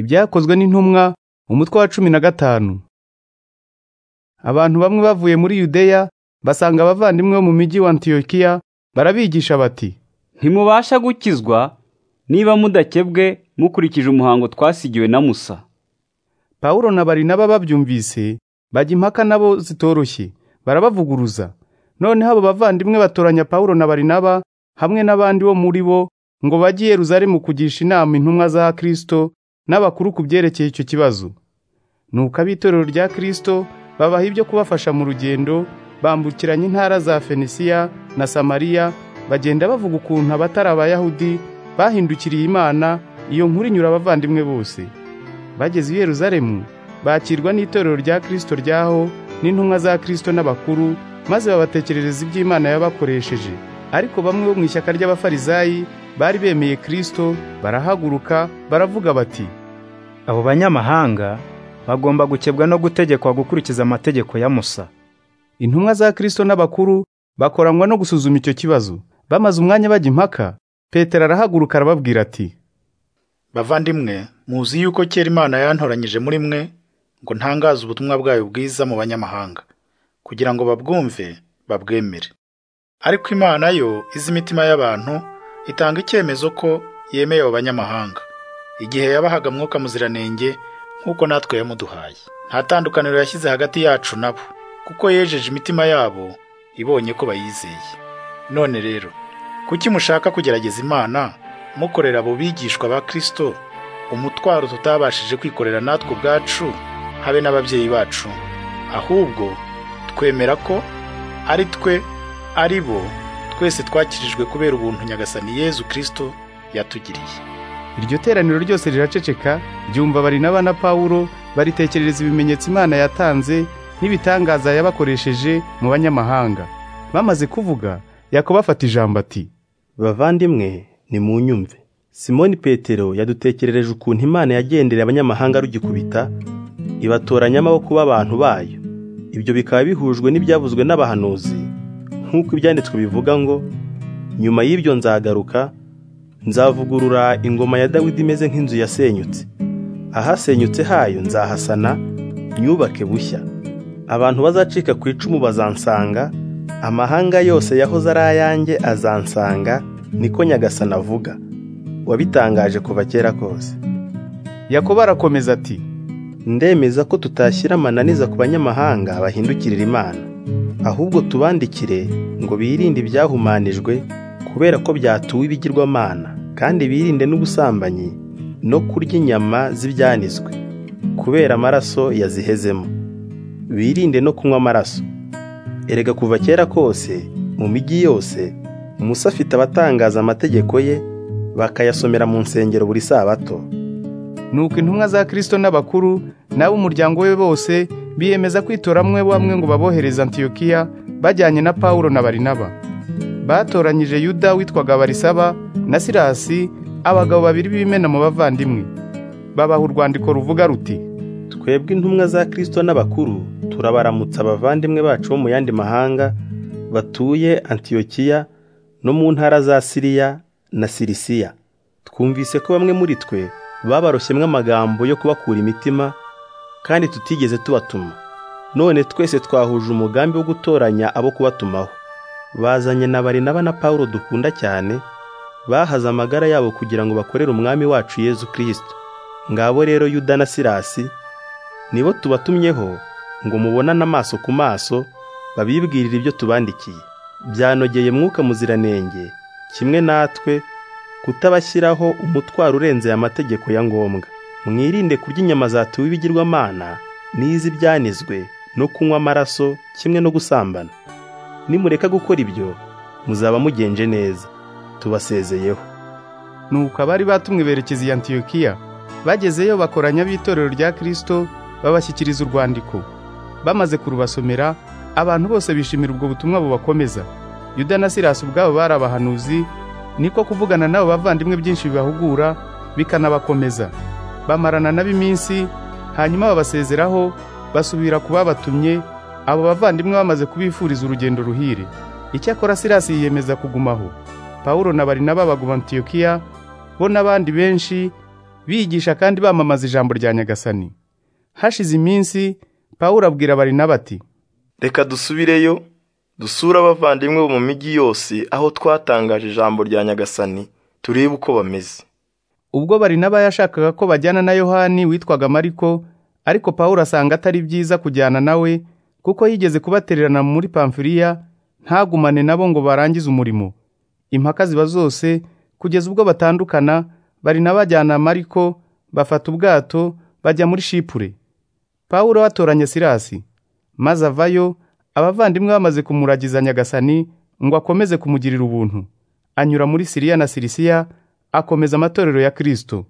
ibyakozwe n'intumwa umutwe wa cumi na gatanu abantu bamwe bavuye muri yudeya basanga abavandimwe bo mu mujyi wa antiyokiya barabigisha bati ntimubasha gukizwa niba mudakebwe mukurikije umuhango twasigiwe na musa pawulo na barinaba babyumvise bajya impaka nabo zitoroshye barabavuguruza noneho abo bavandimwe batoranya pawulo na barinaba hamwe n'abandi bo muri bo ngo bajye i Yerusalemu kugisha inama intumwa za Kristo n'abakuru ku byerekeye icyo kibazo nuko ab'itorero rya Kristo babaha ibyo kubafasha mu rugendo bambukiranya intara za Fenisiya na Samariya bagenda bavuga ukuntu abatari abayahudi bahindukiriye imana iyo nkuru inyura abavandimwe bose bageze i Yerusalemu bakirwa n'itorero rya Kristo ryaho n'intumwa za Kristo n'abakuru maze babatekerereza iby'Imana yabakoresheje ariko bamwe bo mu ishyaka ry'abafarizayi bari bemeye Kristo barahaguruka baravuga bati Abo banyamahanga bagomba gukebwa no gutegekwa gukurikiza amategeko ya Musa. intumwa za Kristo n'abakuru bakoranywa no gusuzuma icyo kibazo bamaze umwanya bajya impaka Petero arahaguruka arababwira ati bavandimwe muzi yuko kera imana yantoranyije muri mwe ngo ntangaze ubutumwa bwayo bwiza mu banyamahanga kugira ngo babwumve babwemere ariko imana yo izi imitima y'abantu itanga icyemezo ko yemeye abo banyamahanga igihe yabahaga mwuka muziranenge nk'uko natwe yamuduhaye nta tandukaniro yashyize hagati yacu nabo kuko yejeje imitima yabo ibonye ko bayizeye none rero kuki mushaka kugerageza imana mukorera abo bigishwa ba kirisito umutwaro tutabashije kwikorera natwe ubwacu habe n'ababyeyi bacu ahubwo twemera ko ari twe ari bo twese twakirijwe kubera ubuntu nyagasani yezu kirisito yatugiriye iryo teraniro ryose riraceceka ryumva barinaba na pawulo baritekerereza ibimenyetso imana yatanze n'ibitangaza yabakoresheje mu banyamahanga bamaze kuvuga yakobo afata ijambo ati bavandimwe nimunyumve simoni petero yadutekerereje ukuntu imana yagendereye abanyamahanga rugikubita ibatoranya amaboko b'abantu bayo ibyo bikaba bihujwe n'ibyavuzwe n'abahanuzi nk'uko ibyanditswe bivuga ngo nyuma y'ibyo nzagaruka nzavugurura ingoma ya dawidi imeze nk'inzu yasenyutse ahasenyutse hayo nzahasana nyubake bushya abantu bazacika ku icumu bazansanga amahanga yose yahoze ari ayanjye azansanga niko nyagasana avuga wabitangaje kuva kera kose yakobo arakomeza ati ndemeza ko tutashyira amananiza ku banyamahanga bahindukirira imana ahubwo tubandikire ngo birinde ibyahumanijwe kubera ko byatuwe ibigirwamana kandi birinde n'ubusambanyi no kurya inyama z'ibyanizwe kubera amaraso yazihezemo birinde no kunywa amaraso erega kuva kera kose mu mijyi yose musa afite abatangaza amategeko ye bakayasomera mu nsengero buri sabato nuko intumwa za Kristo n'abakuru n'abo umuryango we bose biyemeza kwitoramo bamwe ngo babohereze antiyokiya bajyanye na pawulo na barinaba batoranyije yuda witwaga barisaba na sirasi abagabo babiri b'ibimena mu bavandimwe babaha urwandiko ruvuga ruti twebwe intumwa za kirisito n'abakuru turabaramutsa abavandimwe bacu bo mu yandi mahanga batuye antiyokiya no mu ntara za siriya na sirisiya twumvise ko bamwe muri twe babaroshyemo amagambo yo kubakura imitima kandi tutigeze tubatuma none twese twahuje umugambi wo gutoranya abo kubatumaho bazanye na barinaba na pawulo dukunda cyane bahaze amagara yabo kugira ngo bakorere umwami wacu yezu kirisito ngabo rero yuda na sirasi nibo tubatumyeho ngo mubonane amaso ku maso babibwirire ibyo tubandikiye byanogeye mwuka muziranenge kimwe natwe kutabashyiraho umutwaro urenze aya mategeko ya ngombwa mwirinde kurya inyama zatuwe ibigirwamana n'iz'ibyanizwe no kunywa amaraso kimwe no gusambana nimureka gukora ibyo muzaba mugenje neza tubasezeyeho nuko abari batumwe berekeza i antiyokiya bagezeyo bakoranya ab'itorero rya kirisito babashyikiriza urwandiko bamaze kurubasomera abantu bose bishimira ubwo butumwa bubakomeza yuda na sirasi ubwabo bari abahanuzi niko kuvugana n'abo bavandimwe byinshi bibahugura bikanabakomeza bamarana nabo iminsi hanyuma babasezeraho basubira ku babatumye abo bavandimwe bamaze kubifuriza urugendo ruhire icyakora sirasi yiyemeza kugumaho pawulo na barinaba baguma antiyokiya bo n'abandi benshi bigisha kandi bamamaza ijambo rya nyagasani hashize iminsi pawulo abwira barinaba ati reka dusubireyo dusure abavandimwe bo mu mijyi yose aho twatangaje ijambo rya nyagasani turebe uko bameze ubwo barinaba yashakaga ko bajyana na yohani witwaga mariko ariko pawulo asanga atari byiza kujyana nawe kuko yigeze kubatererana muri pamfiriya ntagumane nabo ngo barangize umurimo impaka ziba zose kugeza ubwo batandukana barinaba ajyana mariko bafata ubwato bajya muri shipure pawulo atoranya silasi maze avayo abavandimwe bamaze kumuragiza nyagasani ngo akomeze kumugirira ubuntu anyura muri siriya na sirisiya akomeza amatorero ya kirisito